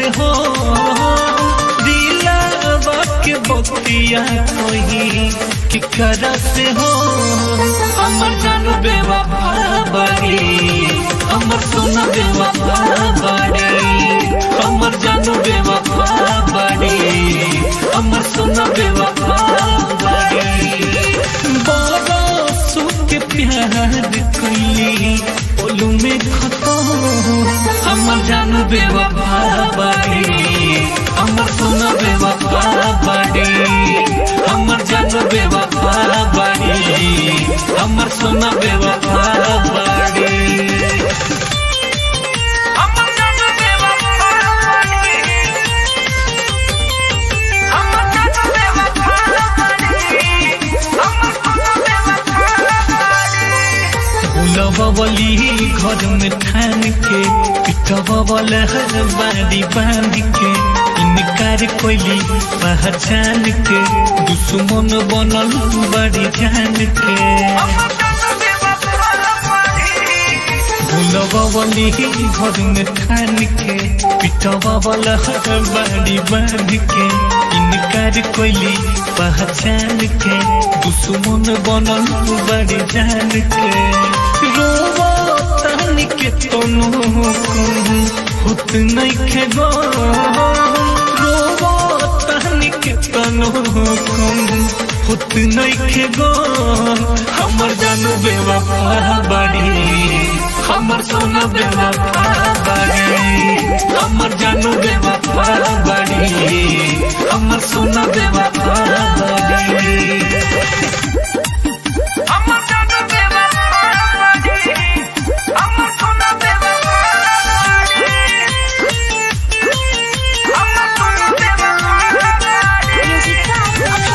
हो दिलावा के बतिया कोई कि करा से हो हमर जानू बेवफा बाड़ी हमर सोना बेवफा बाड़ी हमर जानू बेवफा बाड़ी हमर सोना बेवफा बाड़ी बड़ा सुख प्यार कैली बोलू में खत्म हमर जानू बेवफा बाड़ी हमर सोना बेवफा बाड़ी हमर जानू बेवफा बाड़ी हमर सोना बेवफा बाड़ी हमर जानू बेवफा बाड़ी हमर जानू बेवफा बाड़ी हमर सोना बेवफा बाड़ी बुलबली घर में ठान के पिटबल बाड़ी बांध के इनकार कोइली पहचान के दुश्मन बनल बड़ी जान के हमर जानू बेवफा बाड़ी बुलबली घर में ठान के पिटबल बाड़ी बांध के इनकार कोइली पहचान के दुश्मन बनल बड़ी जान के रोवा तानी के तनु होत नहीं खे गो रोवा तानी के तनु होत नहीं खे गो हमर जानू बेवफा बाड़ी हमर सोना बेवफा बाड़ी हमर जानू बेवफा बाड़ी हमर सोना बेवफा बाड़ी हमर जानू बेवफा बाड़ी हमर सोना बेवफा बाड़ी हमर सोना बेवफा बाड़ी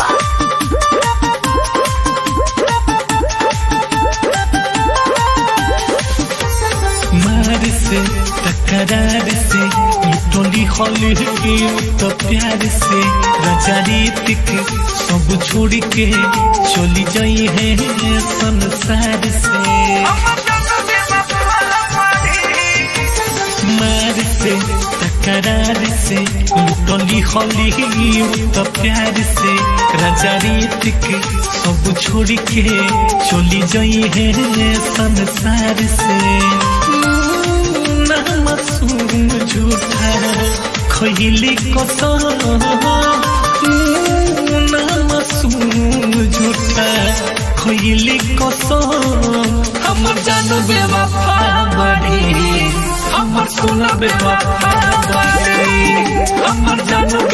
मार से तकरार से लुटोली हॉली तो प्यार से रजारीतिक सब छोड़ के चली जाई है संसार से हमर जानू बेवफा बाड़ी मार से तकरार से लुटोली हॉली तो प्यार से रजारीतिक सब छोड़ के चली जाई है संसार से ना मासूम झूठा खैली कसम ना मासूम झूठा खैली कसम हमर जानू बेवफा बड़ी हमर सोना बेवफा बड़ी हमर जानू